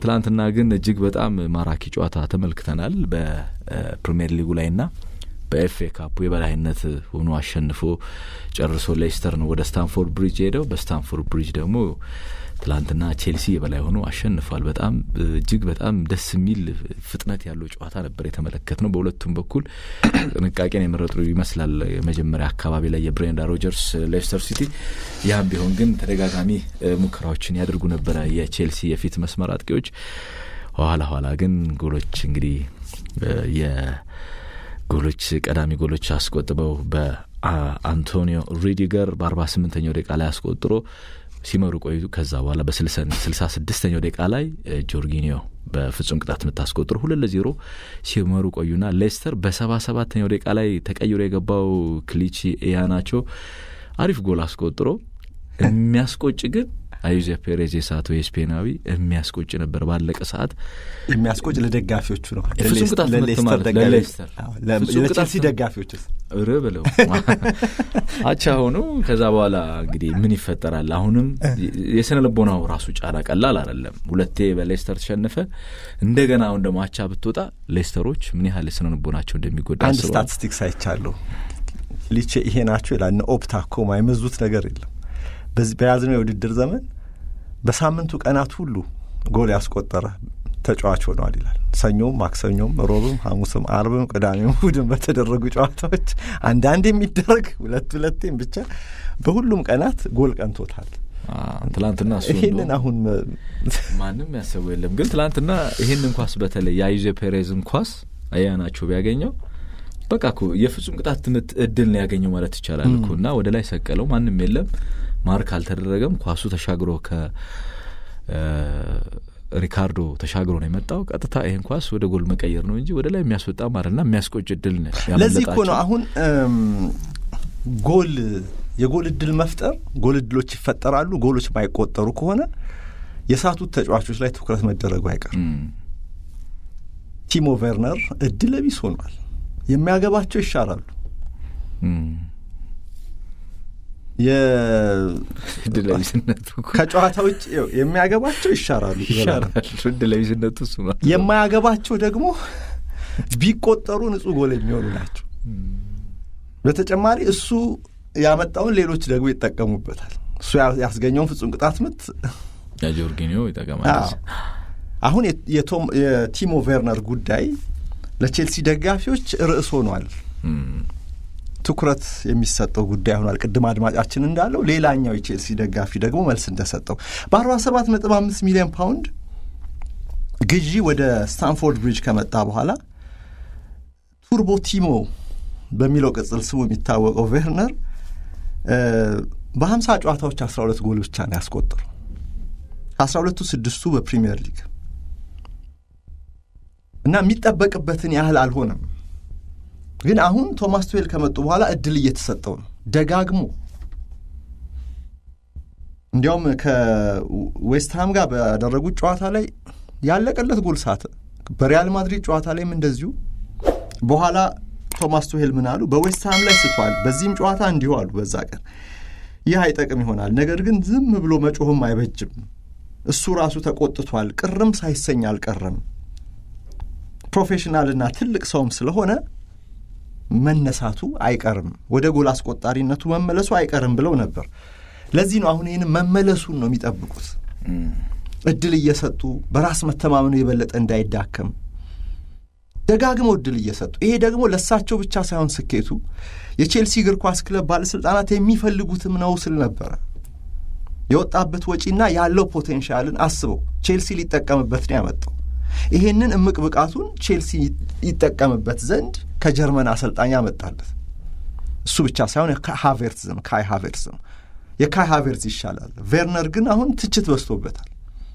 ትላንትና ግን እጅግ በጣም ማራኪ ጨዋታ ተመልክተናል በፕሪሚየር ሊጉ ላይና በኤፍኤ ካፑ የበላይነት ሆኖ አሸንፎ ጨርሶ ሌስተር ነው ወደ ስታንፎርድ ብሪጅ ሄደው በስታንፎርድ ብሪጅ ደግሞ ትላንትና ቼልሲ የበላይ ሆኖ አሸንፏል። በጣም እጅግ በጣም ደስ የሚል ፍጥነት ያለው ጨዋታ ነበር የተመለከት ነው። በሁለቱም በኩል ጥንቃቄን የመረጡ ይመስላል። የመጀመሪያ አካባቢ ላይ የብሬንዳ ሮጀርስ ሌስተር ሲቲ፣ ያም ቢሆን ግን ተደጋጋሚ ሙከራዎችን ያደርጉ ነበረ የቼልሲ የፊት መስመር አጥቂዎች። ኋላ ኋላ ግን ጎሎች እንግዲህ የጎሎች ቀዳሚ ጎሎች አስቆጥበው በአንቶኒዮ ሩዲገር በአርባ ስምንተኛው ደቂቃ ላይ አስቆጥሮ ሲመሩ ቆዩ። ከዛ በኋላ በስልሳ ስድስተኛው ደቂቃ ላይ ጆርጊኒዮ በፍጹም ቅጣት የምታስቆጥሮ ሁለት ለዜሮ ሲመሩ ቆዩና ሌስተር በሰባ ሰባተኛው ደቂቃ ላይ ተቀይሮ የገባው ክሊቺ ኢያናቾ አሪፍ ጎል አስቆጥሮ የሚያስቆጭ ግን አዩዜ ፔሬዝ የሳቶ የስፔናዊ የሚያስቆጭ ነበር። ባለቀ ሰዓት የሚያስቆጭ ለደጋፊዎቹ ነው። ፍጹም ቅጣት ምት ማለት ለሌስተር ለቼልሲ ደጋፊዎችስ ር ብለው አቻ ሆኑ። ከዛ በኋላ እንግዲህ ምን ይፈጠራል? አሁንም የስነ ልቦናው ራሱ ጫና ቀላል አይደለም። ሁለቴ በሌስተር ተሸነፈ። እንደገና አሁን ደግሞ አቻ ብትወጣ ሌስተሮች ምን ያህል ስነ ልቦናቸው እንደሚጎዳ አንድ ስታቲስቲክስ አይቻለሁ። ሊቼ ይሄ ናቸው ይላል። ኦፕታ እኮ የማይመዙት ነገር የለም። በዚህ በያዝነው የውድድር ዘመን በሳምንቱ ቀናት ሁሉ ጎል ያስቆጠረ ተጫዋች ሆነዋል ይላል። ሰኞም፣ ማክሰኞም፣ ሮብም፣ ሐሙስም፣ አርብም፣ ቅዳሜም እሑድም በተደረጉ ጨዋታዎች አንዳንድ የሚደረግ ሁለት ሁለቴም ብቻ በሁሉም ቀናት ጎል ቀንቶታል። ትላንትና እሱ ይህንን አሁን ማንም ያሰቡ የለም። ግን ትላንትና ይህንን ኳስ በተለይ የአዩዜ ፔሬዝን ኳስ አያናቸው ቢያገኘው በቃ እኮ የፍጹም ቅጣት ምት እድል ነው ያገኘው ማለት ይቻላል እኮ እና ወደ ላይ ሰቀለው። ማንም የለም ማርክ አልተደረገም። ኳሱ ተሻግሮ ከሪካርዶ ተሻግሮ ነው የመጣው። ቀጥታ ይህን ኳስ ወደ ጎል መቀየር ነው እንጂ ወደ ላይ የሚያስወጣ ማለትና የሚያስቆጭ እድል ነው። ለዚህ እኮ ነው አሁን ጎል የጎል እድል መፍጠር ጎል እድሎች ይፈጠራሉ። ጎሎች ማይቆጠሩ ከሆነ የሳቱት ተጫዋቾች ላይ ትኩረት መደረጉ አይቀርም። ቲሞ ቬርነር እድለ ቢስ ሆኗል። የሚያገባቸው ይሻራሉ። እድለቢስነቱ ከጨዋታ ውጭ የሚያገባቸው ይሻራሉ ይሻራሉ። እድለቢስነቱ እሱ ነው። የማያገባቸው ደግሞ ቢቆጠሩ ንጹህ ጎል የሚሆኑ ናቸው። በተጨማሪ እሱ ያመጣውን ሌሎች ደግሞ ይጠቀሙበታል። እሱ ያስገኘውን ፍጹም ቅጣት ምት ጆርጊኒዮ ይጠቀማል። አሁን የቲሞ ቬርነር ጉዳይ ለቼልሲ ደጋፊዎች ርዕስ ሆኗል። ትኩረት የሚሰጠው ጉዳይ ሆኗል። ቅድም አድማጫችን እንዳለው ሌላኛው የቼልሲ ደጋፊ ደግሞ መልስ እንደሰጠው በአርባ ሰባት ነጥብ አምስት ሚሊዮን ፓውንድ ግዢ ወደ ስታንፎርድ ብሪጅ ከመጣ በኋላ ቱርቦ ቲሞ በሚለው ቅጽል ስሙ የሚታወቀው ቬርነር በሀምሳ ጨዋታዎች አስራ ሁለት ጎል ብቻ ነው ያስቆጠሩ። ከአስራ ሁለቱ ስድስቱ በፕሪሚየር ሊግ እና የሚጠበቅበትን ያህል አልሆነም። ግን አሁን ቶማስ ቱዌል ከመጡ በኋላ እድል እየተሰጠው ነው ደጋግሞ። እንዲያውም ከዌስትሃም ጋር ባደረጉት ጨዋታ ላይ ያለቀለት ጎል ሳተ። በሪያል ማድሪድ ጨዋታ ላይም እንደዚሁ። በኋላ ቶማስ ቱሄል ምን አሉ? በዌስትሃም ላይ ስቷል፣ በዚህም ጨዋታ እንዲሁ አሉ። በዛ ቀን ይህ አይጠቅም ይሆናል፣ ነገር ግን ዝም ብሎ መጮህም አይበጅም። እሱ ራሱ ተቆጥቷል፣ ቅርም ሳይሰኝ አልቀረም። ፕሮፌሽናልና ትልቅ ሰውም ስለሆነ መነሳቱ አይቀርም፣ ወደ ጎል አስቆጣሪነቱ መመለሱ አይቀርም ብለው ነበር። ለዚህ ነው አሁን ይህን መመለሱን ነው የሚጠብቁት፣ እድል እየሰጡ በራስ መተማመኑ የበለጠ እንዳይዳከም ደጋግመው እድል እየሰጡ ይሄ ደግሞ ለእሳቸው ብቻ ሳይሆን ስኬቱ የቼልሲ እግር ኳስ ክለብ ባለሥልጣናት የሚፈልጉትም ነው ስል ነበረ። የወጣበት ወጪና ያለው ፖቴንሻልን አስበው ቼልሲ ሊጠቀምበት ነው ያመጣው። ይሄንን እምቅ ብቃቱን ቼልሲ ይጠቀምበት ዘንድ ከጀርመን አሰልጣኝ ያመጣለት እሱ ብቻ ሳይሆን ሃቬርትዝም ካይ ሃቬርትዝም የካይ ሃቬርትዝ ይሻላል። ቬርነር ግን አሁን ትችት በዝቶበታል።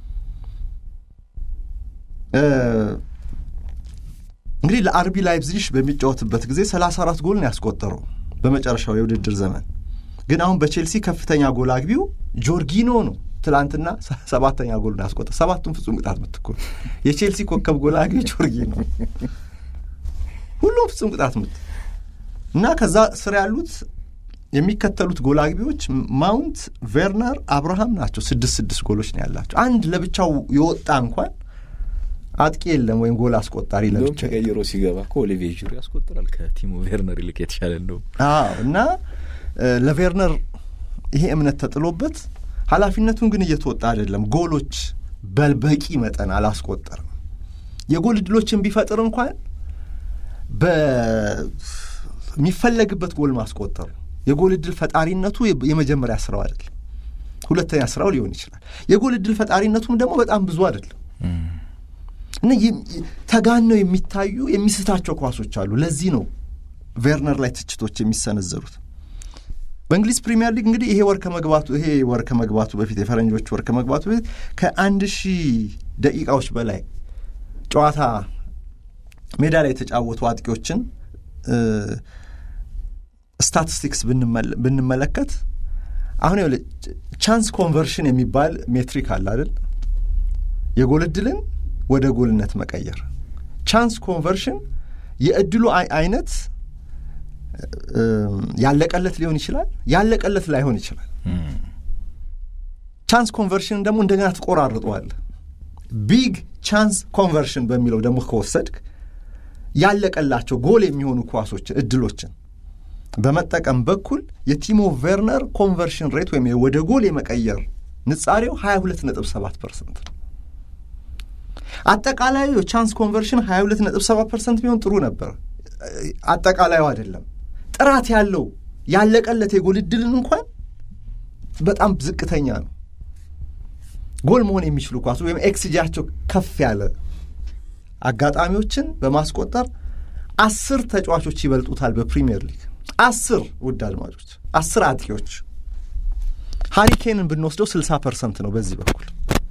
እንግዲህ ለአርቢ ላይፕዚሽ በሚጫወትበት ጊዜ ሰላሳ አራት ጎል ነው ያስቆጠረው በመጨረሻው የውድድር ዘመን። ግን አሁን በቼልሲ ከፍተኛ ጎል አግቢው ጆርጊኖ ነው። ትላንትና ሰባተኛ ጎል ነው ያስቆጠረ። ሰባቱን ፍጹም ቅጣት ምት እኮ የቼልሲ ኮከብ ጎል አግቢ ጆርጊኖ፣ ሁሉም ፍጹም ቅጣት ምት እና ከዛ ስር ያሉት የሚከተሉት ጎል አግቢዎች ማውንት፣ ቬርነር፣ አብርሃም ናቸው። ስድስት ስድስት ጎሎች ነው ያላቸው። አንድ ለብቻው የወጣ እንኳን አጥቂ የለም ወይም ጎል አስቆጣሪ እንደውም ለብቻ ተቀይሮ ሲገባ እኮ ኦሊቪዬ ጁሪ ያስቆጥራል ከቲሞ ቬርነር ይልቅ የተሻለ እንደውም አዎ እና እ፣ ለቬርነር ይሄ እምነት ተጥሎበት ኃላፊነቱን ግን እየተወጣ አይደለም። ጎሎች በበቂ መጠን አላስቆጠርም። የጎል እድሎችን ቢፈጥር እንኳን በሚፈለግበት ጎል ማስቆጠሩ የጎል እድል ፈጣሪነቱ የ- የመጀመሪያ ስራው አይደለም። ሁለተኛ ስራው ሊሆን ይችላል። የጎል እድል ፈጣሪነቱም ደግሞ በጣም ብዙ አይደለም እና የም- ተጋነው የሚታዩ የሚስታቸው ኳሶች አሉ። ለዚህ ነው ቬርነር ላይ ትችቶች የሚሰነዘሩት። በእንግሊዝ ፕሪሚየር ሊግ እንግዲህ ይሄ ወር ከመግባቱ ይሄ ወር ከመግባቱ በፊት የፈረንጆች ወር ከመግባቱ በፊት ከአንድ ሺህ ደቂቃዎች በላይ ጨዋታ ሜዳ ላይ የተጫወቱ አጥቂዎችን ስታቲስቲክስ ብንመለ- ብንመለከት አሁን ይኸውልህ ቻንስ ኮንቨርሽን የሚባል ሜትሪክ አለ አይደል? የጎል እድልን ወደ ጎልነት መቀየር። ቻንስ ኮንቨርሽን የእድሉ አይ- አይነት እም፣ ያለቀለት ሊሆን ይችላል፣ ያለቀለት ላይሆን ይችላል። ቻንስ ኮንቨርሽን ደግሞ እንደገና ትቆራርጠዋለህ። ቢግ ቻንስ ኮንቨርሽን በሚለው ደግሞ ከወሰድክ ያለቀላቸው ጎል የሚሆኑ ኳሶችን እድሎችን በመጠቀም በኩል የቲሞ ቬርነር ኮንቨርሽን ሬት ወይም ወደ ጎል የመቀየር ንጻሬው 22.7 ፐርሰንት ነው። አጠቃላዩ የቻንስ ኮንቨርሽን 22.7 ፐርሰንት ቢሆን ጥሩ ነበር። አጠቃላዩ አይደለም። ጥራት ያለው ያለቀለት የጎል እድልን እንኳን በጣም ዝቅተኛ ነው። ጎል መሆን የሚችሉ ኳሶች ወይም ኤክስጂያቸው ከፍ ያለ አጋጣሚዎችን በማስቆጠር አስር ተጫዋቾች ይበልጡታል በፕሪሚየር ሊግ አስር ውድ አድማጮች አስር አጥቂዎች ሃሪኬንን ብንወስደው ስልሳ ፐርሰንት ነው በዚህ በኩል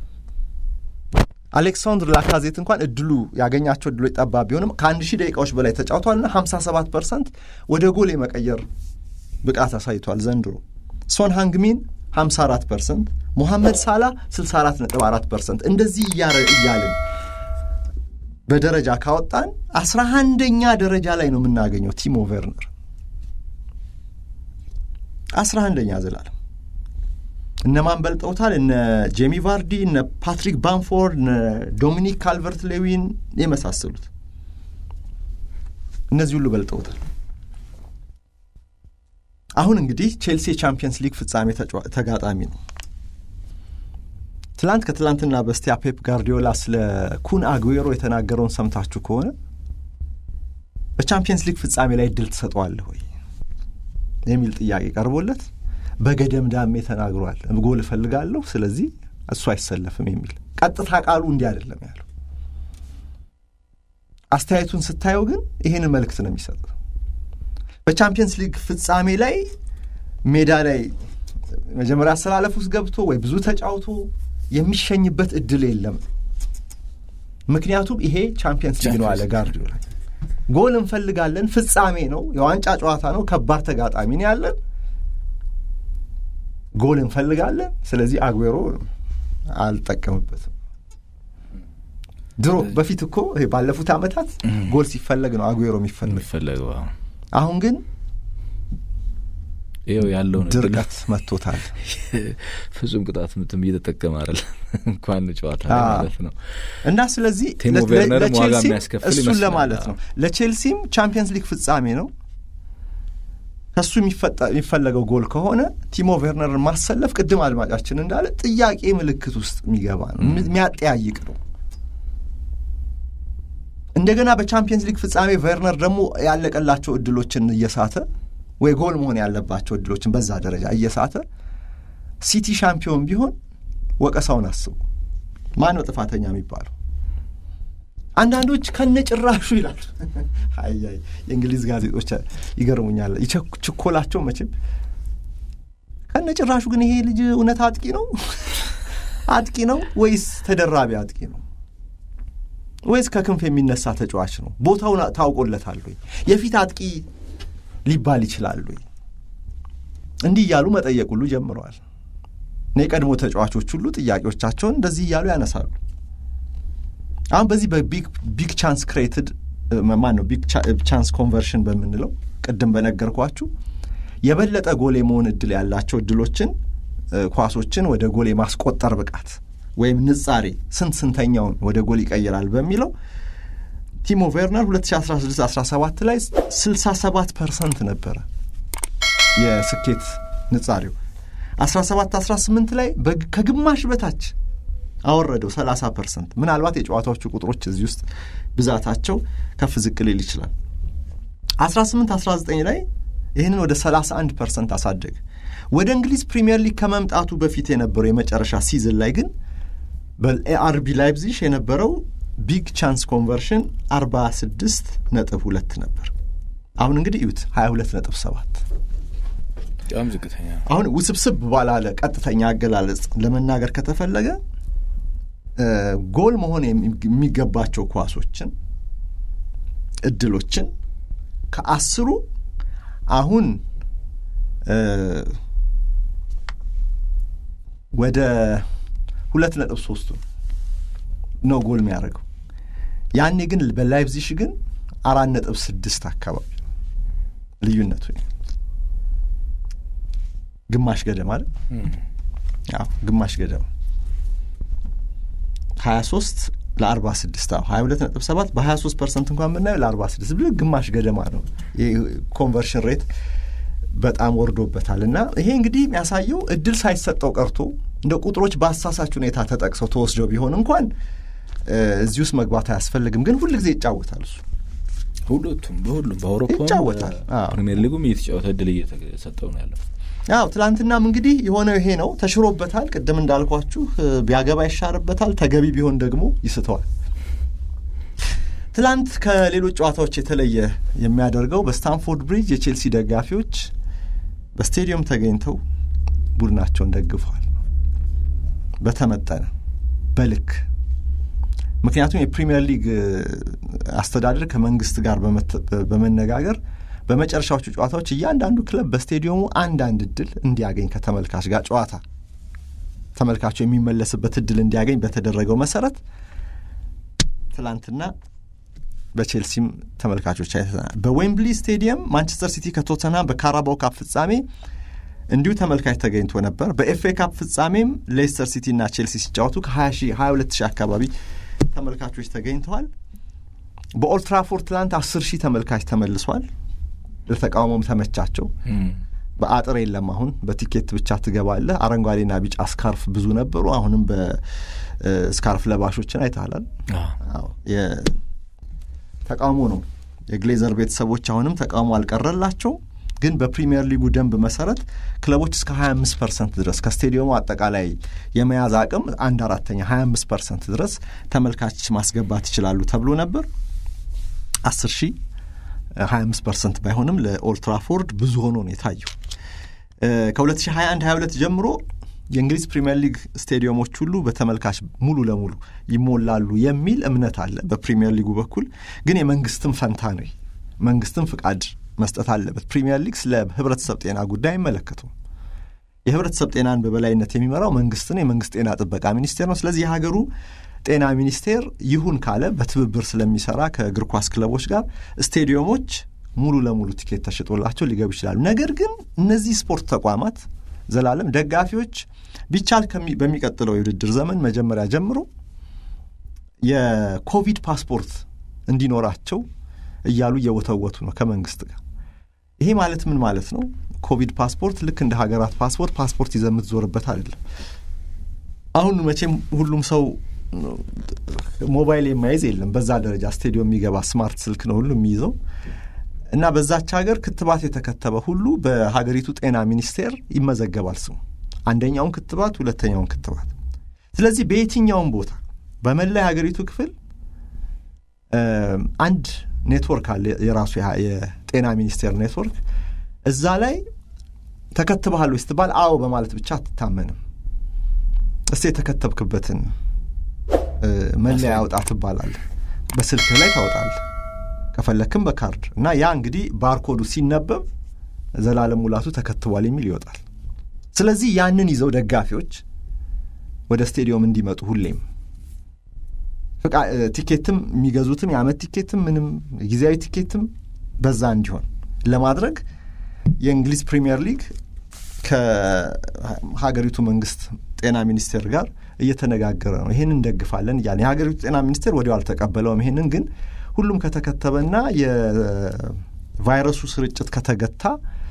አሌክሳንድር ላካዜት እንኳን እድሉ ያገኛቸው እድሎች ጠባብ ቢሆንም ከአንድ ሺህ ደቂቃዎች በላይ ተጫውቷልና ሀምሳ ሰባት ፐርሰንት ወደ ጎል የመቀየር ብቃት አሳይቷል ዘንድሮ ሶን ሃንግሚን 54 ፐርሰንት ሞሐመድ ሳላ 64 ነጥብ 4 ፐርሰንት እንደዚህ እያረ እያልን በደረጃ ካወጣን አስራ አንደኛ ደረጃ ላይ ነው የምናገኘው ቲሞ ቬርነር አስራ አንደኛ ዘላለም እነማን በልጠውታል? እነ ጄሚ ቫርዲ፣ እነ ፓትሪክ ባንፎርድ፣ እነ ዶሚኒክ ካልቨርት ሌዊን የመሳሰሉት እነዚህ ሁሉ በልጠውታል። አሁን እንግዲህ ቼልሲ የቻምፒየንስ ሊግ ፍጻሜ ተጫዋ- ተጋጣሚ ነው። ትላንት ከትላንትና በስቲያ ፔፕ ጋርዲዮላ ስለ ኩን አጉዌሮ የተናገረውን ሰምታችሁ ከሆነ በቻምፒየንስ ሊግ ፍጻሜ ላይ እድል ትሰጠዋለህ ወይ የሚል ጥያቄ ቀርቦለት በገደምዳሜ ተናግሯል። ጎል እፈልጋለሁ፣ ስለዚህ እሱ አይሰለፍም የሚል ቀጥታ ቃሉ እንዲህ አይደለም ያለው። አስተያየቱን ስታየው ግን ይህንን መልእክት ነው የሚሰጠው። በቻምፒየንስ ሊግ ፍጻሜ ላይ ሜዳ ላይ መጀመሪያ አሰላለፍ ውስጥ ገብቶ ወይ ብዙ ተጫውቶ የሚሸኝበት እድል የለም። ምክንያቱም ይሄ ቻምፒየንስ ሊግ ነው አለ ጋርዲዮላ። ጎል እንፈልጋለን፣ ፍጻሜ ነው፣ የዋንጫ ጨዋታ ነው፣ ከባድ ተጋጣሚ ነው ያለን፣ ጎል እንፈልጋለን። ስለዚህ አጉዌሮ አልጠቀምበትም። ድሮ በፊት እኮ ይሄ ባለፉት ዓመታት ጎል ሲፈለግ ነው አጉዌሮ የሚፈለግ። የሚፈለገው አሁን አሁን ግን ይኸው ያለውን እድል ድርቀት መጥቶታል። ፍጹም ቅጣት ምትም እየተጠቀመ አይደል እንኳን ጨዋታ ላይ አዎ። ማለት ነው። እና ስለዚህ ቲሞ ለ- ቬርነርም ዋጋ ለቼልሲም የሚያስከፍል እሱን ይመስላል። ለማለት ነው። ለቼልሲም ቻምፒየንስ ሊግ ፍጻሜ ነው። ከሱ የሚፈጠ- የሚፈለገው ጎል ከሆነ ቲሞ ቬርነርን ማሰለፍ ቅድም አድማጫችን እንዳለ ጥያቄ ምልክት ውስጥ የሚገባ ነው፣ የሚ- የሚያጠያይቅ ነው። እንደገና በቻምፒየንስ ሊግ ፍጻሜ ቬርነር ደግሞ ያለቀላቸው እድሎችን እየሳተ ወይ ጎል መሆን ያለባቸው እድሎችን በዛ ደረጃ እየሳተ ሲቲ ሻምፒዮን ቢሆን ወቀሳውን አስቡ። ማን ነው ጥፋተኛ የሚባለው? አንዳንዶች ከነጭራሹ ይላሉ። አይ አይ የእንግሊዝ ጋዜጦች ይገርሙኛል። ይቸኩ- ችኮላቸው መቼም ከነጭራሹ ግን ይሄ ልጅ እውነት አጥቂ ነው አጥቂ ነው ወይስ ተደራቢ አጥቂ ነው ወይስ ከክንፍ የሚነሳ ተጫዋች ነው? ቦታውን ታውቆለታል ወይ? የፊት አጥቂ ሊባል ይችላል ወይ? እንዲህ እያሉ መጠየቅ ሁሉ ጀምረዋል። እና የቀድሞ ተጫዋቾች ሁሉ ጥያቄዎቻቸውን እንደዚህ እያሉ ያነሳሉ። አሁን በዚህ በቢግ ቻንስ ክሬትድ ማን ነው ቢግ ቻንስ ኮንቨርሽን በምንለው ቅድም በነገርኳችሁ የበለጠ ጎል የመሆን እድል ያላቸው እድሎችን እ፣ ኳሶችን ወደ ጎል የማስቆጠር ብቃት ወይም ንጻሬ ስንት ስንተኛውን ወደ ጎል ይቀይራል በሚለው ቲሞ ቬርነር 2016-17 ላይ 67 ፐርሰንት ነበረ የስኬት ንጻሬው 17-18 ላይ ከግማሽ በታች አወረደው 30 ፐርሰንት። ምናልባት የጨዋታዎቹ ቁጥሮች እዚህ ውስጥ ብዛታቸው ከፍ ዝቅ ሊል ይችላል። 18-19 ላይ ይህንን ወደ 31 ፐርሰንት አሳደገ። ወደ እንግሊዝ ፕሪምየር ሊግ ከመምጣቱ በፊት የነበረው የመጨረሻ ሲዝን ላይ ግን በአርቢ ላይፕዚሽ የነበረው ቢግ ቻንስ ኮንቨርሽን 46 ነጥብ ሁለት ነበር። አሁን እንግዲህ እዩት 22 ነጥብ ሰባት በጣም ዝቅተኛ አሁን ውስብስብ ባላለ ቀጥተኛ አገላለጽ ለመናገር ከተፈለገ ጎል መሆን የሚገባቸው ኳሶችን እድሎችን ከአስሩ አሁን ወደ ሁለት ነጥብ ሶስቱ ነው ጎል የሚያደርገው። ያኔ ግን በላይፕዚሽ ግን አራት ነጥብ ስድስት አካባቢ ልዩነቱ ግማሽ ገደማ አይደል? አዎ ግማሽ ገደማ ሀያ ሶስት ለአርባ ስድስት አዎ ሀያ ሁለት ነጥብ ሰባት በሀያ ሶስት ፐርሰንት እንኳን ብናየው ለአርባ ስድስት ብሎ ግማሽ ገደማ ነው ኮንቨርሽን ሬት በጣም ወርዶበታል። እና ይሄ እንግዲህ የሚያሳየው እድል ሳይሰጠው ቀርቶ እንደ ቁጥሮች በአሳሳች ሁኔታ ተጠቅሰው ተወስደው ቢሆን እንኳን እዚህ ውስጥ መግባት አያስፈልግም። ግን ሁል ጊዜ ይጫወታል እሱ ሁለቱም በሁሉም በአውሮፓ ይጫወታል። ፕሪሚየር ሊጉም እየተጫወተ እድል እየተሰጠው ነው ያለው። ያው ትላንትናም እንግዲህ የሆነው ይሄ ነው። ተሽሮበታል። ቅድም እንዳልኳችሁ ቢያገባ ይሻርበታል፣ ተገቢ ቢሆን ደግሞ ይስተዋል። ትላንት ከሌሎች ጨዋታዎች የተለየ የሚያደርገው በስታንፎርድ ብሪጅ የቼልሲ ደጋፊዎች በስቴዲየም ተገኝተው ቡድናቸውን ደግፈዋል። በተመጠነ በልክ ምክንያቱም የፕሪሚየር ሊግ አስተዳደር ከመንግስት ጋር በመነጋገር በመጨረሻዎቹ ጨዋታዎች እያንዳንዱ ክለብ በስቴዲየሙ አንዳንድ እድል እንዲያገኝ ከተመልካች ጋር ጨዋታ ተመልካቹ የሚመለስበት እድል እንዲያገኝ በተደረገው መሰረት ትላንትና በቼልሲም ተመልካቾች አይተናል። በዌምብሊ ስቴዲየም ማንቸስተር ሲቲ ከቶተንሃም በካራባው ካፕ ፍጻሜ እንዲሁ ተመልካች ተገኝቶ ነበር። በኤፍኤ ካፕ ፍጻሜም ሌስተር ሲቲ እና ቼልሲ ሲጫወቱ ከ20 ሺህ 22 ሺህ አካባቢ ተመልካቾች ተገኝተዋል። በኦልትራፎርድ ትላንት 10 ሺህ ተመልካች ተመልሷል። ለተቃውሞም ተመቻቸው። በአጥር የለም። አሁን በቲኬት ብቻ ትገባለህ። አረንጓዴና ቢጫ ስካርፍ ብዙ ነበሩ። አሁንም በስካርፍ ለባሾችን አይተሃላል። ተቃውሞ ነው። የግሌዘር ቤተሰቦች አሁንም ተቃውሞ አልቀረላቸው። ግን በፕሪሚየር ሊጉ ደንብ መሰረት ክለቦች እስከ 25 ፐርሰንት ድረስ ከስቴዲየሙ አጠቃላይ የመያዝ አቅም አንድ አራተኛ 25 ፐርሰንት ድረስ ተመልካች ማስገባት ይችላሉ ተብሎ ነበር። 10 ሺህ 25 ፐርሰንት ባይሆንም ለኦልትራፎርድ ብዙ ሆኖ ነው የታየው። ከ2021 22 ጀምሮ የእንግሊዝ ፕሪምየር ሊግ ስቴዲየሞች ሁሉ በተመልካች ሙሉ ለሙሉ ይሞላሉ የሚል እምነት አለ በፕሪምየር ሊጉ በኩል። ግን የመንግስትም ፈንታ ነው፣ መንግስትም ፍቃድ መስጠት አለበት። ፕሪምየር ሊግ ስለ ህብረተሰብ ጤና ጉዳይ አይመለከቱም። የህብረተሰብ ጤናን በበላይነት የሚመራው መንግስት ነው፣ የመንግስት ጤና ጥበቃ ሚኒስቴር ነው። ስለዚህ የሀገሩ ጤና ሚኒስቴር ይሁን ካለ በትብብር ስለሚሰራ ከእግር ኳስ ክለቦች ጋር ስቴዲየሞች ሙሉ ለሙሉ ቲኬት ተሽጦላቸው ሊገቡ ይችላሉ። ነገር ግን እነዚህ ስፖርት ተቋማት ዘላለም ደጋፊዎች ቢቻል በሚቀጥለው የውድድር ዘመን መጀመሪያ ጀምሮ የኮቪድ ፓስፖርት እንዲኖራቸው እያሉ እየወተወቱ ነው ከመንግስት ጋር። ይሄ ማለት ምን ማለት ነው? ኮቪድ ፓስፖርት ልክ እንደ ሀገራት ፓስፖርት ፓስፖርት ይዘህ የምትዞርበት አይደለም። አሁን መቼም ሁሉም ሰው ሞባይል የማይዝ የለም። በዛ ደረጃ ስቴዲዮም የሚገባ ስማርት ስልክ ነው ሁሉ የሚይዘው እና በዛች ሀገር ክትባት የተከተበ ሁሉ በሀገሪቱ ጤና ሚኒስቴር ይመዘገባል ስሙ፣ አንደኛውን ክትባት፣ ሁለተኛውን ክትባት። ስለዚህ በየትኛውም ቦታ በመላ የሀገሪቱ ክፍል አንድ ኔትወርክ አለ፣ የራሱ የጤና ሚኒስቴር ኔትወርክ። እዛ ላይ ተከትበሃል ወይ ስትባል አዎ በማለት ብቻ አትታመንም። እስቲ የተከተብክበትን መለያ ያውጣ ትባላለህ። በስልክህ ላይ ታወጣለህ ከፈለክም በካርድ እና ያ እንግዲህ ባርኮዱ ሲነበብ ዘላለም ሙላቱ ተከትቧል የሚል ይወጣል። ስለዚህ ያንን ይዘው ደጋፊዎች ወደ ስቴዲየም እንዲመጡ ሁሌም ቲኬትም የሚገዙትም የዓመት ቲኬትም ምንም ጊዜያዊ ቲኬትም በዛ እንዲሆን ለማድረግ የእንግሊዝ ፕሪምየር ሊግ ከሀገሪቱ መንግስት ጤና ሚኒስቴር ጋር እየተነጋገረ ነው። ይህን እንደግፋለን እያለ የሀገሪቱ ጤና ሚኒስቴር ወዲያው አልተቀበለውም። ይህንን ግን ሁሉም ከተከተበና የቫይረሱ ስርጭት ከተገታ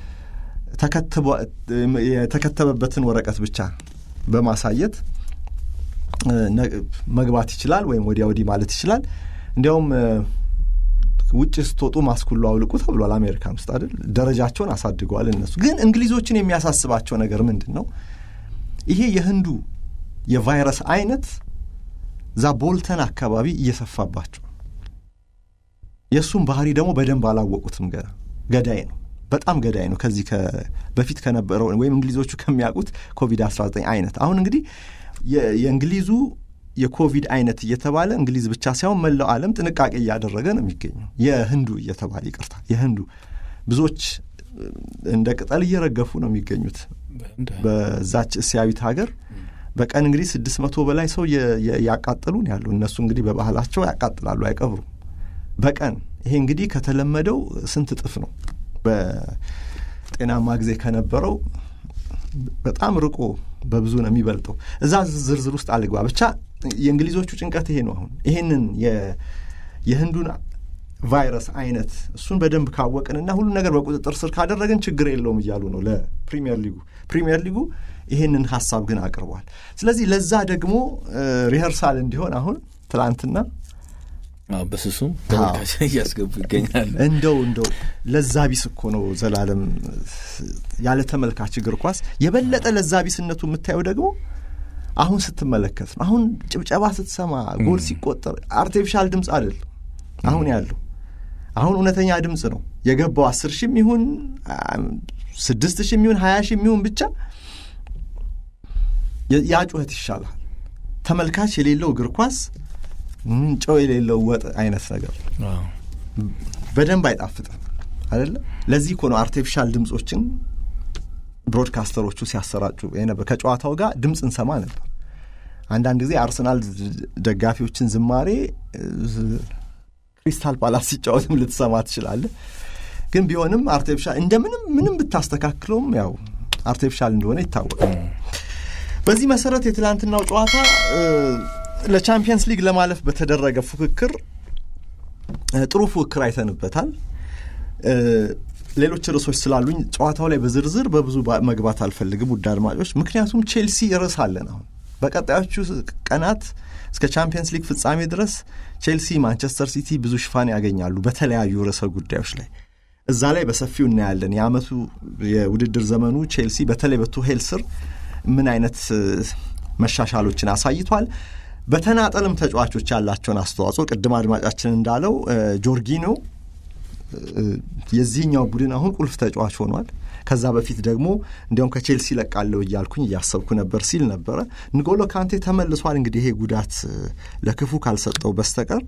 የተከተበበትን ወረቀት ብቻ በማሳየት መግባት ይችላል ወይም ወዲያ ወዲህ ማለት ይችላል። እንዲያውም ውጭ ስትወጡ ማስክ ሁሉ አውልቁ ተብሏል። አሜሪካን ውስጥ አይደል ደረጃቸውን አሳድገዋል። እነሱ ግን እንግሊዞችን የሚያሳስባቸው ነገር ምንድን ነው? ይሄ የህንዱ የቫይረስ አይነት እዛ ቦልተን አካባቢ እየሰፋባቸው የእሱም ባህሪ ደግሞ በደንብ አላወቁትም። ገና ገዳይ ነው፣ በጣም ገዳይ ነው። ከዚህ በፊት ከነበረው ወይም እንግሊዞቹ ከሚያውቁት ኮቪድ 19 አይነት አሁን እንግዲህ የእንግሊዙ የኮቪድ አይነት እየተባለ እንግሊዝ ብቻ ሳይሆን መላው ዓለም ጥንቃቄ እያደረገ ነው የሚገኘው። የህንዱ እየተባለ ይቅርታ፣ የህንዱ ብዙዎች እንደ ቅጠል እየረገፉ ነው የሚገኙት በዛች እስያዊት ሀገር በቀን እንግዲህ ስድስት መቶ በላይ ሰው ያቃጥሉን ያሉ እነሱ እንግዲህ በባህላቸው ያቃጥላሉ፣ አይቀብሩም በቀን ይሄ እንግዲህ ከተለመደው ስንት እጥፍ ነው? በጤናማ ጊዜ ከነበረው በጣም ርቆ በብዙ ነው የሚበልጠው። እዛ ዝርዝር ውስጥ አልግባ። ብቻ የእንግሊዞቹ ጭንቀት ይሄ ነው። አሁን ይሄንን የህንዱን ቫይረስ አይነት እሱን በደንብ ካወቅንና ሁሉ ነገር በቁጥጥር ስር ካደረግን ችግር የለውም እያሉ ነው ለፕሪሚየር ሊጉ። ፕሪሚየር ሊጉ ይሄንን ሀሳብ ግን አቅርቧል። ስለዚህ ለዛ ደግሞ ሪኸርሳል እንዲሆን አሁን ትላንትና በስሱም ተመልካች እያስገቡ ይገኛሉ። እንደው እንደው ለዛ ቢስ እኮ ነው ዘላለም ያለ ተመልካች እግር ኳስ የበለጠ ለዛ ቢስነቱ የምታየው ደግሞ አሁን ስትመለከት ነው። አሁን ጭብጨባ ስትሰማ ጎል ሲቆጠር አርቲፊሻል ድምፅ አይደለም አሁን ያለው አሁን እውነተኛ ድምፅ ነው የገባው። አስር ሺህም ይሁን ስድስት ሺህም ይሁን ሀያ ሺህም ይሁን ብቻ ያ ጩኸት ይሻላል። ተመልካች የሌለው እግር ኳስ ጨው የሌለው ወጥ አይነት ነገር በደንብ አይጣፍጥም አይደለ? ለዚህ እኮ ነው አርቲፊሻል ድምፆችን ብሮድካስተሮቹ ሲያሰራጩ ነበር። ከጨዋታው ጋር ድምፅ እንሰማ ነበር። አንዳንድ ጊዜ አርሰናል ደጋፊዎችን ዝማሬ ክሪስታል ፓላስ ሲጫወትም ልትሰማ ትችላለህ። ግን ቢሆንም አርቲፊሻል እንደምንም ምንም ብታስተካክለውም ያው አርቲፊሻል እንደሆነ ይታወቃል። በዚህ መሰረት የትላንትናው ጨዋታ ለቻምፒየንስ ሊግ ለማለፍ በተደረገ ፉክክር ጥሩ ፉክክር አይተንበታል። ሌሎች ርዕሶች ስላሉኝ ጨዋታው ላይ በዝርዝር በብዙ መግባት አልፈልግም ውድ አድማጮች፣ ምክንያቱም ቼልሲ ርዕስ አለን። አሁን በቀጣዮቹ ቀናት እስከ ቻምፒየንስ ሊግ ፍጻሜ ድረስ ቼልሲ፣ ማንቸስተር ሲቲ ብዙ ሽፋን ያገኛሉ በተለያዩ ርዕሰ ጉዳዮች ላይ እዛ ላይ በሰፊው እናያለን። የአመቱ የውድድር ዘመኑ ቼልሲ በተለይ በቱሄል ስር ምን አይነት መሻሻሎችን አሳይቷል። በተናጠልም ተጫዋቾች ያላቸውን አስተዋጽኦ ቅድም አድማጫችን እንዳለው ጆርጊኖ የዚህኛው ቡድን አሁን ቁልፍ ተጫዋች ሆኗል። ከዛ በፊት ደግሞ እንዲያውም ከቼልሲ ለቃለሁ እያልኩኝ እያሰብኩ ነበር ሲል ነበረ። ንጎሎ ካንቴ ተመልሷል። እንግዲህ ይሄ ጉዳት ለክፉ ካልሰጠው በስተቀር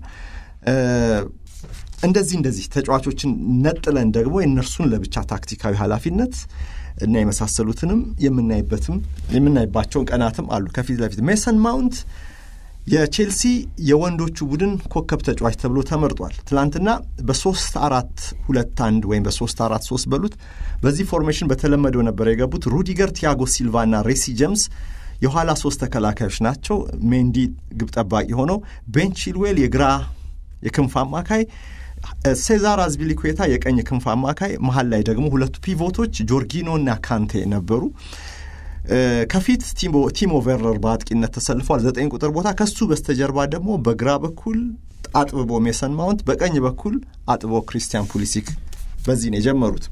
እንደዚህ እንደዚህ ተጫዋቾችን ነጥለን ደግሞ የእነርሱን ለብቻ ታክቲካዊ ኃላፊነት እና የመሳሰሉትንም የምናይበትም የምናይባቸውን ቀናትም አሉ። ከፊት ለፊት ሜሰን ማውንት የቼልሲ የወንዶቹ ቡድን ኮከብ ተጫዋች ተብሎ ተመርጧል። ትናንትና በሶስት አራት ሁለት አንድ ወይም በሶስት አራት ሶስት በሉት በዚህ ፎርሜሽን በተለመደው ነበር የገቡት። ሩዲገር፣ ቲያጎ ሲልቫ እና ሬሲ ጀምስ የኋላ ሶስት ተከላካዮች ናቸው። ሜንዲ ግብ ጠባቂ ሆነው ቤን ቺልዌል የግራ የክንፍ አማካይ ሴዛር አዝፒሊኩዌታ የቀኝ ክንፍ አማካይ፣ መሀል ላይ ደግሞ ሁለቱ ፒቮቶች ጆርጊኖ እና ካንቴ ነበሩ። ከፊት ቲሞ ቨርነር በአጥቂነት ተሰልፏል፣ ዘጠኝ ቁጥር ቦታ። ከሱ በስተጀርባ ደግሞ በግራ በኩል አጥብቦ ሜሰን ማውንት፣ በቀኝ በኩል አጥቦ ክሪስቲያን ፑሊሲክ። በዚህ ነው የጀመሩት።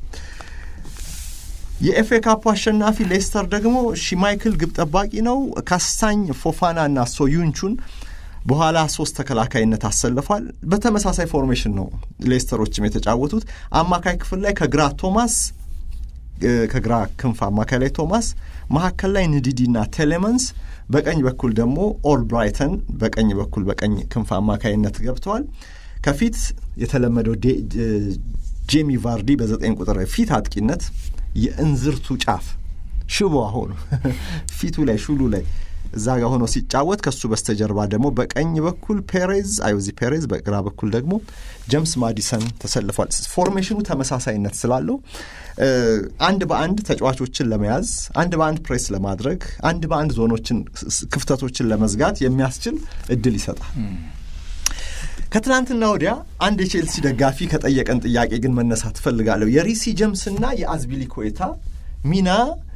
የኤፍኤ ካፑ አሸናፊ ሌስተር ደግሞ ሺማይክል ግብ ጠባቂ ነው። ካስታኝ ፎፋና እና ሶዩንቹን በኋላ ሶስት ተከላካይነት አሰልፏል። በተመሳሳይ ፎርሜሽን ነው ሌስተሮችም የተጫወቱት። አማካይ ክፍል ላይ ከግራ ቶማስ ከግራ ክንፍ አማካይ ላይ ቶማስ፣ መካከል ላይ ንዲዲና ቴሌመንስ፣ በቀኝ በኩል ደግሞ ኦልብራይተን በቀኝ በኩል በቀኝ ክንፍ አማካይነት ገብተዋል። ከፊት የተለመደው ጄሚ ቫርዲ በዘጠኝ ቁጥር ፊት አጥቂነት የእንዝርቱ ጫፍ ሽቦ አሁኑ ፊቱ ላይ ሹሉ ላይ እዛ ጋር ሆኖ ሲጫወት ከሱ በስተጀርባ ደግሞ በቀኝ በኩል ፔሬዝ አዮዚ ፔሬዝ፣ በግራ በኩል ደግሞ ጀምስ ማዲሰን ተሰልፏል። ፎርሜሽኑ ተመሳሳይነት ስላለው አንድ በአንድ ተጫዋቾችን ለመያዝ አንድ በአንድ ፕሬስ ለማድረግ አንድ በአንድ ዞኖችን ክፍተቶችን ለመዝጋት የሚያስችል እድል ይሰጣል። ከትናንትና ወዲያ አንድ የቼልሲ ደጋፊ ከጠየቀን ጥያቄ ግን መነሳት እፈልጋለሁ። የሪሲ ጀምስና የአዝፒሊኩዌታ ሚና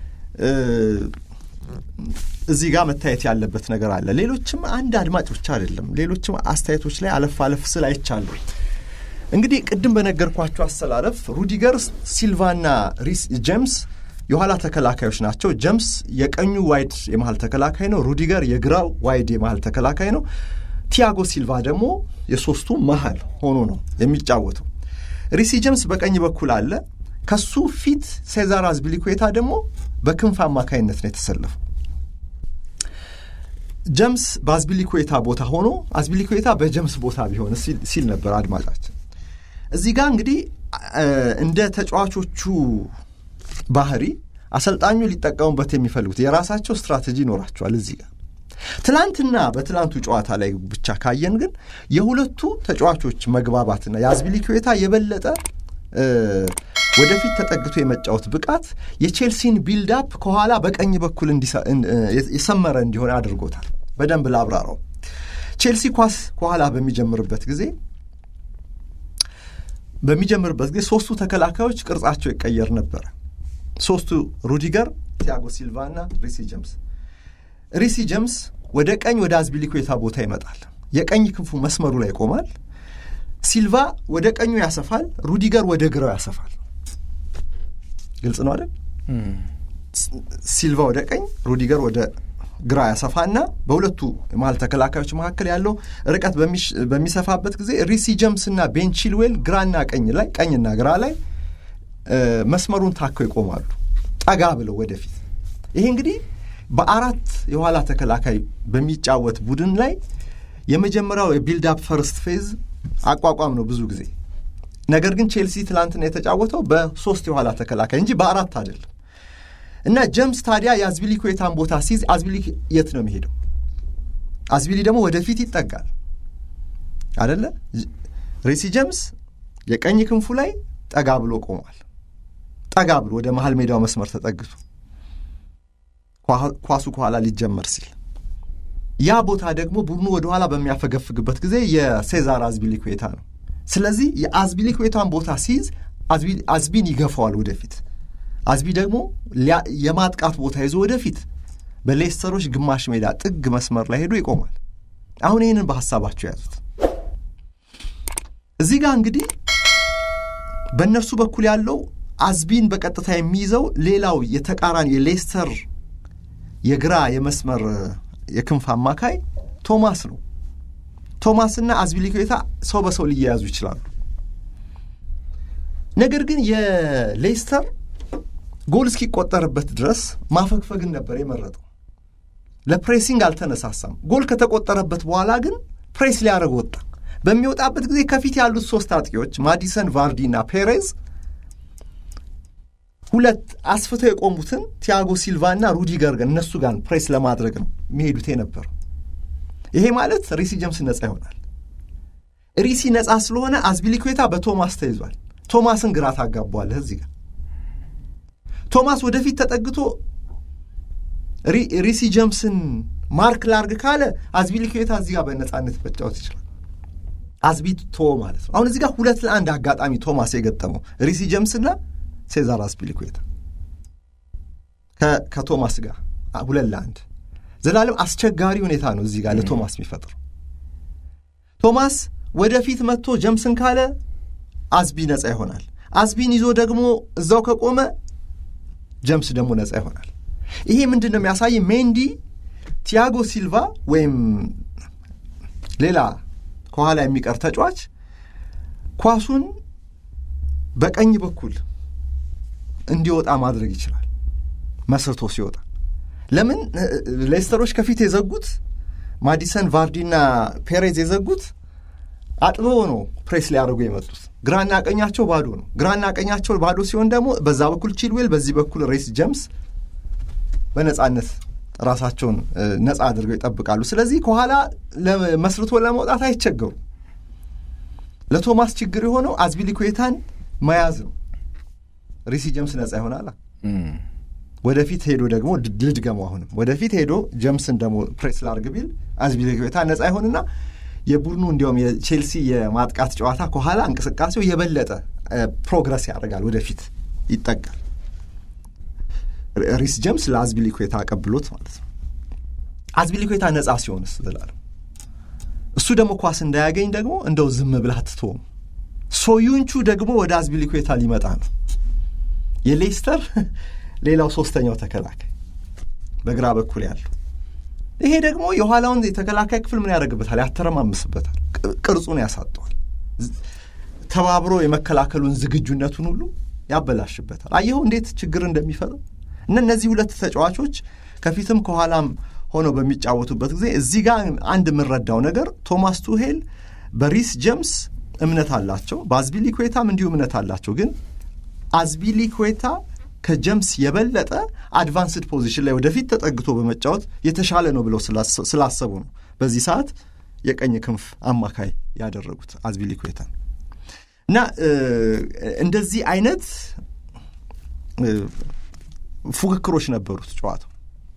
እዚህ ጋር መታየት ያለበት ነገር አለ። ሌሎችም አንድ አድማጭ ብቻ አይደለም፣ ሌሎችም አስተያየቶች ላይ አለፍ አለፍ ስል አይቻለሁ። እንግዲህ ቅድም በነገርኳቸው አሰላለፍ ሩዲገር፣ ሲልቫና ሪስ ጀምስ የኋላ ተከላካዮች ናቸው። ጀምስ የቀኙ ዋይድ የመሀል ተከላካይ ነው። ሩዲገር የግራው ዋይድ የመሀል ተከላካይ ነው። ቲያጎ ሲልቫ ደግሞ የሶስቱ መሀል ሆኖ ነው የሚጫወተው። ሪሲ ጀምስ በቀኝ በኩል አለ። ከሱ ፊት ሴዛር አዝፒሊኩዌታ ደግሞ በክንፍ አማካይነት ነው የተሰለፈው። ጀምስ በአዝፒሊኩዌታ ቦታ ሆኖ አዝፒሊኩዌታ በጀምስ ቦታ ቢሆን ሲል ነበር አድማጫችን። እዚህ ጋር እንግዲህ እንደ ተጫዋቾቹ ባህሪ አሰልጣኙ ሊጠቀሙበት የሚፈልጉት የራሳቸው ስትራቴጂ ይኖራቸዋል። እዚህ ጋር ትላንትና በትላንቱ ጨዋታ ላይ ብቻ ካየን ግን የሁለቱ ተጫዋቾች መግባባትና የአዝፒሊኩዌታ የበለጠ ወደፊት ተጠግቶ የመጫወት ብቃት የቼልሲን ቢልዳፕ ከኋላ በቀኝ በኩል የሰመረ እንዲሆን አድርጎታል። በደንብ ላብራራው። ቼልሲ ኳስ ከኋላ በሚጀምርበት ጊዜ በሚጀምርበት ጊዜ ሶስቱ ተከላካዮች ቅርጻቸው ይቀየር ነበረ። ሶስቱ ሩዲገር፣ ቲያጎ ሲልቫ እና ሪሲ ጀምስ። ሪሲ ጀምስ ወደ ቀኝ ወደ አዝፒሊኩዌታ ቦታ ይመጣል። የቀኝ ክንፉ መስመሩ ላይ ይቆማል። ሲልቫ ወደ ቀኙ ያሰፋል፣ ሩዲገር ወደ ግራው ያሰፋል። ግልጽ ነው አይደል? ሲልቫ ወደ ቀኝ፣ ሩዲገር ወደ ግራ ያሰፋና በሁለቱ መሀል ተከላካዮች መካከል ያለው ርቀት በሚሰፋበት ጊዜ ሪሲ ጀምስ እና ቤን ቺልዌል ግራና ቀኝ ላይ ቀኝና ግራ ላይ መስመሩን ታከው ይቆማሉ፣ ጠጋ ብለው ወደፊት። ይሄ እንግዲህ በአራት የኋላ ተከላካይ በሚጫወት ቡድን ላይ የመጀመሪያው የቢልድ አፕ ፈርስት ፌዝ አቋቋም ነው ብዙ ጊዜ። ነገር ግን ቼልሲ ትላንትና የተጫወተው በሶስት የኋላ ተከላካይ እንጂ በአራት አይደለም። እና ጀምስ ታዲያ የአዝፒሊኩዌታን ቦታ ሲይዝ አዝፒሊ የት ነው የሚሄደው? አዝፒሊ ደግሞ ወደፊት ይጠጋል አደለ? ሬሲ ጀምስ የቀኝ ክንፉ ላይ ጠጋ ብሎ ቆሟል። ጠጋ ብሎ ወደ መሀል ሜዳው መስመር ተጠግቶ ኳሱ ከኋላ ሊጀመር ሲል ያ ቦታ ደግሞ ቡድኑ ወደ ኋላ በሚያፈገፍግበት ጊዜ የሴዛር አዝፒሊኩዌታ ነው። ስለዚህ የአዝፒሊኩዌታን ቦታ ሲይዝ አዝቢን ይገፋዋል ወደፊት። አዝቢ ደግሞ የማጥቃት ቦታ ይዞ ወደፊት በሌስተሮች ግማሽ ሜዳ ጥግ መስመር ላይ ሄዶ ይቆማል። አሁን ይህንን በሀሳባቸው የያዙት እዚህ ጋር እንግዲህ በእነርሱ በኩል ያለው አዝቢን በቀጥታ የሚይዘው ሌላው የተቃራኒ የሌስተር የግራ የመስመር የክንፍ አማካይ ቶማስ ነው። ቶማስና አዝፒሊኩዌታ ሰው በሰው ሊያያዙ ይችላሉ። ነገር ግን የሌስተር ጎል እስኪቆጠርበት ድረስ ማፈግፈግን ነበር የመረጠው። ለፕሬሲንግ አልተነሳሳም። ጎል ከተቆጠረበት በኋላ ግን ፕሬስ ሊያደርግ ወጣ። በሚወጣበት ጊዜ ከፊት ያሉት ሶስት አጥቂዎች ማዲሰን፣ ቫርዲ እና ፔሬዝ ሁለት አስፍተው የቆሙትን ቲያጎ ሲልቫ እና ሩዲገር ግን እነሱ ጋር ፕሬስ ለማድረግ ነው የሚሄዱት የነበረው። ይሄ ማለት ሪሲ ጀምስ ነጻ ይሆናል። ሪሲ ነጻ ስለሆነ አዝፒሊኩዌታ በቶማስ ተይዟል። ቶማስን ግራ ታጋቧለህ እዚህ ጋር ቶማስ ወደፊት ተጠግቶ ሪሲ ጀምስን ማርክ ላርግ ካለ አዝፒሊኩዌታ እዚህ ጋር በነጻነት መጫወት ይችላል። አዝቢ ቶ ማለት ነው። አሁን እዚህ ጋር ሁለት ለአንድ አጋጣሚ ቶማስ የገጠመው ሪሲ ጀምስና ሴዛር አዝፒሊኩዌታ ከቶማስ ጋር ሁለት ለአንድ ዘላለም አስቸጋሪ ሁኔታ ነው እዚህ ጋር ለቶማስ የሚፈጥረው። ቶማስ ወደፊት መጥቶ ጀምስን ካለ አዝቢ ነጻ ይሆናል። አዝቢን ይዞ ደግሞ እዛው ከቆመ ጀምስ ደግሞ ነጻ ይሆናል። ይሄ ምንድን ነው የሚያሳይ? ሜንዲ፣ ቲያጎ ሲልቫ ወይም ሌላ ከኋላ የሚቀር ተጫዋች ኳሱን በቀኝ በኩል እንዲወጣ ማድረግ ይችላል መስርቶ ሲወጣ። ለምን ሌስተሮች ከፊት የዘጉት ማዲሰን፣ ቫርዲና ፔሬዝ የዘጉት አጥበው ነው ፕሬስ ሊያደርጉ የመጡት። ግራና ቀኛቸው ባዶ ነው። ግራና ቀኛቸው ባዶ ሲሆን ደግሞ በዛ በኩል ቺልዌል፣ በዚህ በኩል ሬስ ጀምስ በነጻነት ራሳቸውን ነፃ አድርገው ይጠብቃሉ። ስለዚህ ከኋላ መስርቶ ለመውጣት አይቸገሩም። ለቶማስ ችግር የሆነው አዝፒሊኩዌታን መያዝ ነው። ሪሲ ጀምስ ነፃ ይሆናል። ወደፊት ሄዶ ደግሞ ልድገመው፣ አሁንም ወደፊት ሄዶ ጀምስን ደግሞ ፕሬስ ላርግ ቢል አዝፒሊኩዌታ ነፃ ይሆንና የቡድኑ እንዲያውም የቼልሲ የማጥቃት ጨዋታ ከኋላ እንቅስቃሴው የበለጠ ፕሮግረስ ያደርጋል፣ ወደፊት ይጠጋል። ሪስ ጀምስ ለአዝፒሊኩዌታ አቀብሎት ማለት ነው። አዝፒሊኩዌታ ነፃ ሲሆንስ ዘላለም እሱ ደግሞ ኳስ እንዳያገኝ ደግሞ እንደው ዝም ብለህ አትተውም። ሶዩንቹ ደግሞ ወደ አዝፒሊኩዌታ ሊመጣ ነው። የሌስተር ሌላው ሶስተኛው ተከላካይ በግራ በኩል ያለው ይሄ ደግሞ የኋላውን የተከላካይ ክፍል ምን ያደርግበታል? ያተረማምስበታል፣ ቅርጹን ያሳጠዋል፣ ተባብሮ የመከላከሉን ዝግጁነቱን ሁሉ ያበላሽበታል። አየኸው እንዴት ችግር እንደሚፈጥር እና እነዚህ ሁለት ተጫዋቾች ከፊትም ከኋላም ሆነው በሚጫወቱበት ጊዜ እዚህ ጋር አንድ የምንረዳው ነገር ቶማስ ቱሄል በሪስ ጀምስ እምነት አላቸው፣ በአዝፒሊኩዌታም እንዲሁ እምነት አላቸው። ግን አዝፒሊኩዌታ ከጀምስ የበለጠ አድቫንስድ ፖዚሽን ላይ ወደፊት ተጠግቶ በመጫወት የተሻለ ነው ብለው ስላሰቡ ነው በዚህ ሰዓት የቀኝ ክንፍ አማካይ ያደረጉት አዝፒሊኩዌታን እና እንደዚህ አይነት ፉክክሮች ነበሩት ጨዋታው።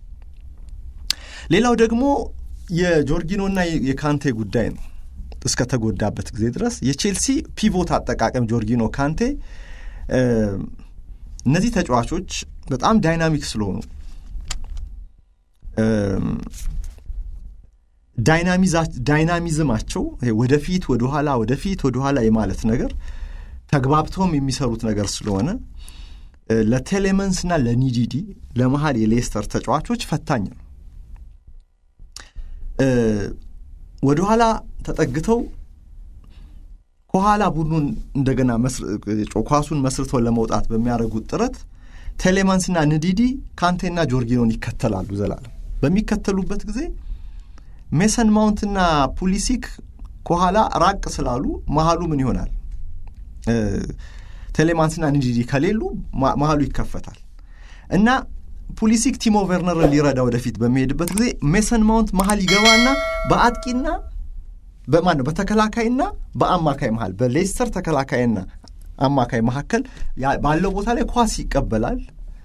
ሌላው ደግሞ የጆርጊኖና የካንቴ ጉዳይ ነው። እስከ ተጎዳበት ጊዜ ድረስ የቼልሲ ፒቮት አጠቃቀም ጆርጊኖ፣ ካንቴ እነዚህ ተጫዋቾች በጣም ዳይናሚክ ስለሆኑ ዳይናሚዝማቸው ወደፊት ወደኋላ ወደፊት ወደኋላ የማለት ነገር ተግባብተውም የሚሰሩት ነገር ስለሆነ ለቴሌመንስና ለኒዲዲ ለመሀል የሌስተር ተጫዋቾች ፈታኝ ነው። ወደኋላ ተጠግተው ከኋላ ቡድኑን እንደገና ኳሱን መስርተው ለመውጣት በሚያደርጉት ጥረት ቴሌማንስና ንዲዲ ካንቴና ጆርጊኖን ይከተላሉ። ዘላለም በሚከተሉበት ጊዜ ሜሰን ማውንትና ፑሊሲክ ከኋላ ራቅ ስላሉ መሀሉ ምን ይሆናል? ቴሌማንስና ንዲዲ ከሌሉ መሀሉ ይከፈታል እና ፑሊሲክ ቲሞ ቨርነርን ሊረዳ ወደፊት በሚሄድበት ጊዜ ሜሰን ማውንት መሀል ይገባና በአጥቂና በማን ነው በተከላካይና በአማካይ መሀል በሌስተር ተከላካይና አማካይ መካከል ባለው ቦታ ላይ ኳስ ይቀበላል።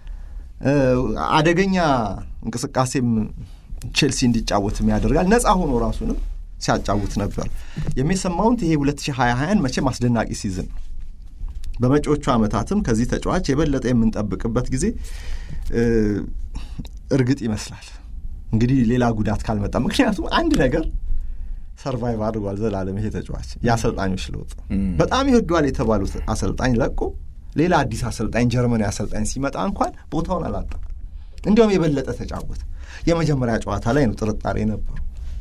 አደገኛ እንቅስቃሴም ቼልሲ እንዲጫወትም ያደርጋል። ነፃ ሆኖ ራሱንም ሲያጫውት ነበር። የሜሰን ማውንት ይሄ 2020 መቼም አስደናቂ ሲዝን ነው። በመጪዎቹ ዓመታትም ከዚህ ተጫዋች የበለጠ የምንጠብቅበት ጊዜ እርግጥ ይመስላል። እንግዲህ ሌላ ጉዳት ካልመጣ ምክንያቱም አንድ ነገር ሰርቫይቭ አድርጓል ዘላለም ይሄ ተጫዋች የአሰልጣኞች ለውጥ በጣም ይወደዋል የተባሉት አሰልጣኝ ለቆ ሌላ አዲስ አሰልጣኝ ጀርመናዊ አሰልጣኝ ሲመጣ እንኳን ቦታውን አላጣም። እንዲያውም የበለጠ ተጫወተ። የመጀመሪያ ጨዋታ ላይ ነው ጥርጣሬ ነበሩ።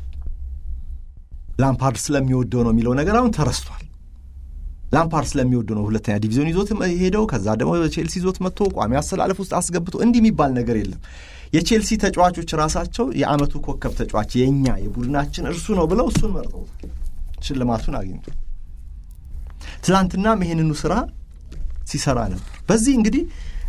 ላምፓርድ ስለሚወደው ነው የሚለው ነገር አሁን ተረስቷል። ላምፓርድ ስለሚወደው ነው ሁለተኛ ዲቪዚዮን ይዞት ሄደው ከዛ ደግሞ ቼልሲ ይዞት መጥቶ ቋሚ አሰላለፍ ውስጥ አስገብቶ እንዲህ የሚባል ነገር የለም። የቼልሲ ተጫዋቾች ራሳቸው የዓመቱ ኮከብ ተጫዋች የእኛ የቡድናችን እርሱ ነው ብለው እሱን መርጠውታል። ሽልማቱን አግኝቷል። ትላንትናም ይሄንኑ ስራ ሲሰራ ነበር። በዚህ እንግዲህ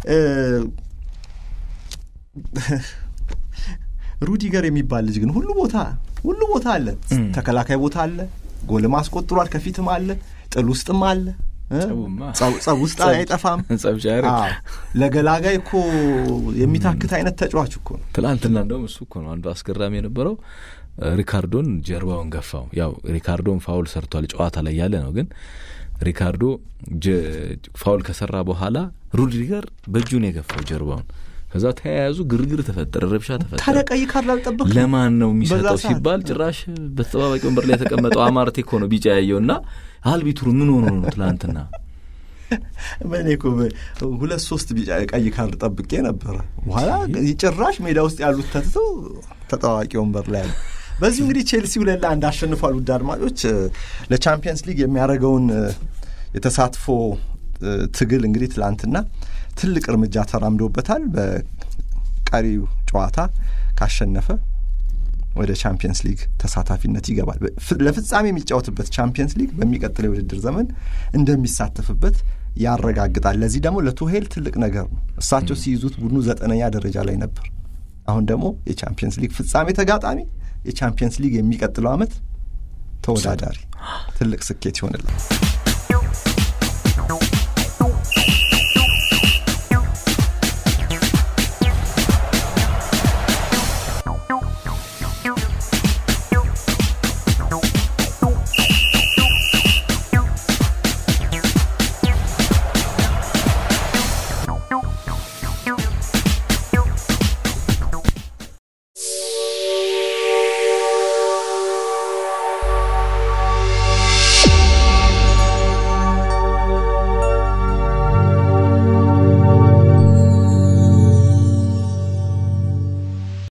ሩዲገር የሚባል ልጅ ግን ሁሉ ቦታ ሁሉ ቦታ አለ። ተከላካይ ቦታ አለ፣ ጎልም አስቆጥሯል፣ ከፊትም አለ፣ ጥል ውስጥም አለ፣ ጸብ ውስጥ አይጠፋም። ለገላጋይ እኮ የሚታክት አይነት ተጫዋች እኮ ነው። ትላንትና እንደውም እሱ እኮ ነው አንዱ አስገራሚ የነበረው ሪካርዶን ጀርባውን ገፋው። ያው ሪካርዶን ፋውል ሰርቷል ጨዋታ ላይ ያለ ነው ግን ሪካርዶ ፋውል ከሰራ በኋላ ሩድሪገር በእጁን የገፋው ጀርባውን። ከዛ ተያያዙ፣ ግርግር ተፈጠረ፣ ረብሻ ተፈጠረ። ታዲያ ቀይ ካርድ አልጠበቅም። ለማን ነው የሚሰጠው ሲባል ጭራሽ በተጠባባቂ ወንበር ላይ የተቀመጠው አማርቴ እኮ ነው ቢጫ ያየው እና አልቢትሩ ምን ሆኖ ነው ትላንትና? በእኔ እኮ ሁለት ሶስት ቢጫ ቀይ ካርድ ጠብቄ ነበረ። በኋላ ጭራሽ ሜዳ ውስጥ ያሉት ተትተው ተጠባባቂ ወንበር ላይ ያሉ በዚሁ እንግዲህ ቼልሲ ሁለት ለአንድ አሸንፏል። ውድ አድማጮች ለቻምፒየንስ ሊግ የሚያደርገውን የተሳትፎ ትግል እንግዲህ ትላንትና ትልቅ እርምጃ ተራምዶበታል። በቀሪው ጨዋታ ካሸነፈ ወደ ቻምፒየንስ ሊግ ተሳታፊነት ይገባል። ለፍጻሜ የሚጫወትበት ቻምፒየንስ ሊግ በሚቀጥለው የውድድር ዘመን እንደሚሳተፍበት ያረጋግጣል። ለዚህ ደግሞ ለቱሄል ትልቅ ነገር ነው። እሳቸው ሲይዙት ቡድኑ ዘጠነኛ ደረጃ ላይ ነበር። አሁን ደግሞ የቻምፒየንስ ሊግ ፍጻሜ ተጋጣሚ፣ የቻምፒየንስ ሊግ የሚቀጥለው ዓመት ተወዳዳሪ ትልቅ ስኬት ይሆንላል።